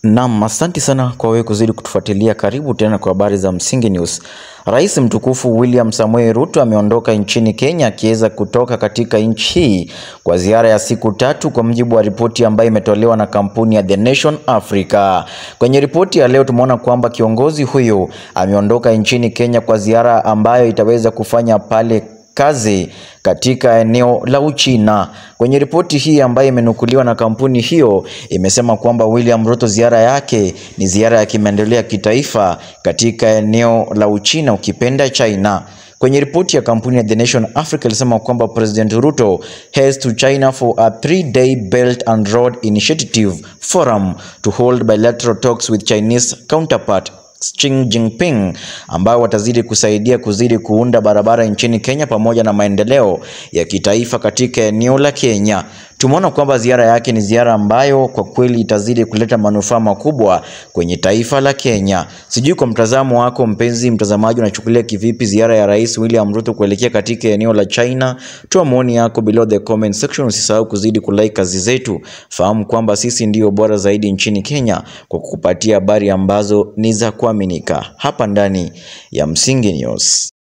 Naam, asante sana kwa wewe kuzidi kutufuatilia. Karibu tena kwa habari za Msingi News. Rais mtukufu William Samoei Ruto ameondoka nchini Kenya akiweza kutoka katika nchi hii kwa ziara ya siku tatu, kwa mujibu wa ripoti ambayo imetolewa na kampuni ya The Nation Africa. Kwenye ripoti ya leo tumeona kwamba kiongozi huyo ameondoka nchini Kenya kwa ziara ambayo itaweza kufanya pale kazi katika eneo la Uchina. Kwenye ripoti hii ambayo imenukuliwa na kampuni hiyo imesema kwamba William Ruto ziara yake ni ziara ya kimaendeleo ya kitaifa katika eneo la Uchina, ukipenda China. Kwenye ripoti ya kampuni ya The Nation Africa ilisema kwamba President Ruto heads to China for a three-day Belt and Road Initiative forum to hold bilateral talks with Chinese counterpart Xi Jinping ambao watazidi kusaidia kuzidi kuunda barabara nchini Kenya pamoja na maendeleo ya kitaifa katika eneo la Kenya. Tumeona kwamba ziara yake ni ziara ambayo kwa kweli itazidi kuleta manufaa makubwa kwenye taifa la Kenya. Sijui kwa mtazamo wako mpenzi mtazamaji, unachukulia kivipi ziara ya Rais William Ruto kuelekea katika eneo la China? Toa maoni yako below the comment section. Usisahau kuzidi kulike kazi zetu. Fahamu kwamba sisi ndio bora zaidi nchini Kenya kwa kukupatia habari ambazo ni za kuaminika hapa ndani ya Msingi News.